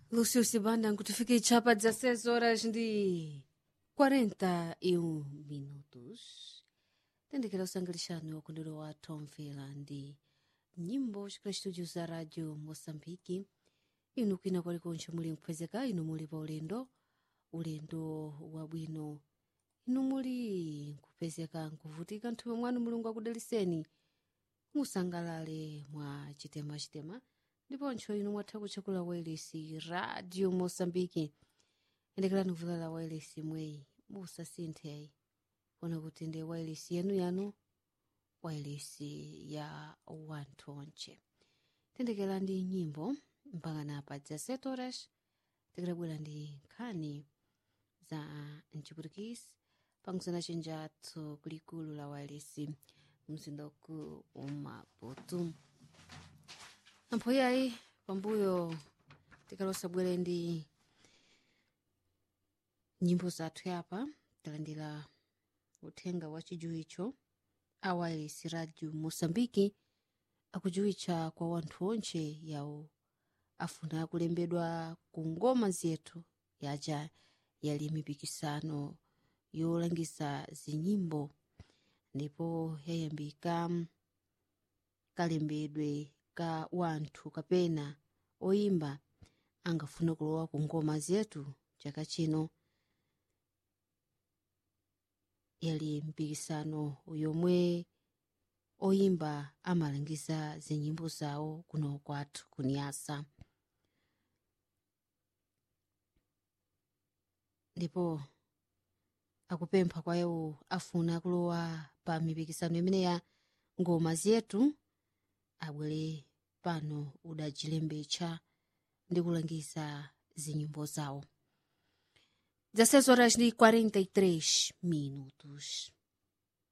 Lúcio Sibanda nkutifikia chapa 16 horas ndi 41 minutos tendekera usangalishani wakundiro wa tomvera ndi nyimbo chikula studio za radio moçambique inu kwina kwalikonse muli mphwezeka inu muli pa ulendo ulendo wabwino inu muli nkupezeka nkuvutika nthupi mwanu mulungu akudaliseni musangalale mwa chitema chitema ndiponso inu mwatha kutchekula wailesi radio moçambique endekerani kuvulala wailesi mweyi musasinthe kuona kuti ndi wailesi yanu yanu wailesi ya wanthu onche tendekera ndi nyimbo mpakana pa 17 horas tikadabwera ndi nkhani za mchiputikisi pakusana chenjathu kulikulu la wailesi mzinda uku umaputu ampho yayi pambuyo tikalosabwere ndi nyimbo zathu yapa talandira uthenga wa chijuwicho a wireless radio moçambique akujuwitcha kwa wanthu onche yawo afuna kulembedwa ku ngoma zethu yaja yali mipikisano yolangiza zinyimbo ndipo yayambika kalembedwe ka wanthu kapena oyimba angafuna kulowa ku ngoma zetu chaka chino yali mpikisano yomwe oyimba amalangiza zinyimbo zawo kuno kwathu kunyasa ndipo akupempha kwa iwo afuna kulowa pa mipikisano imene ya ngoma zetu abwere pano udachilembetcha ndi kulangiza zinyimbo zawo 16 horas ndi 43 minutos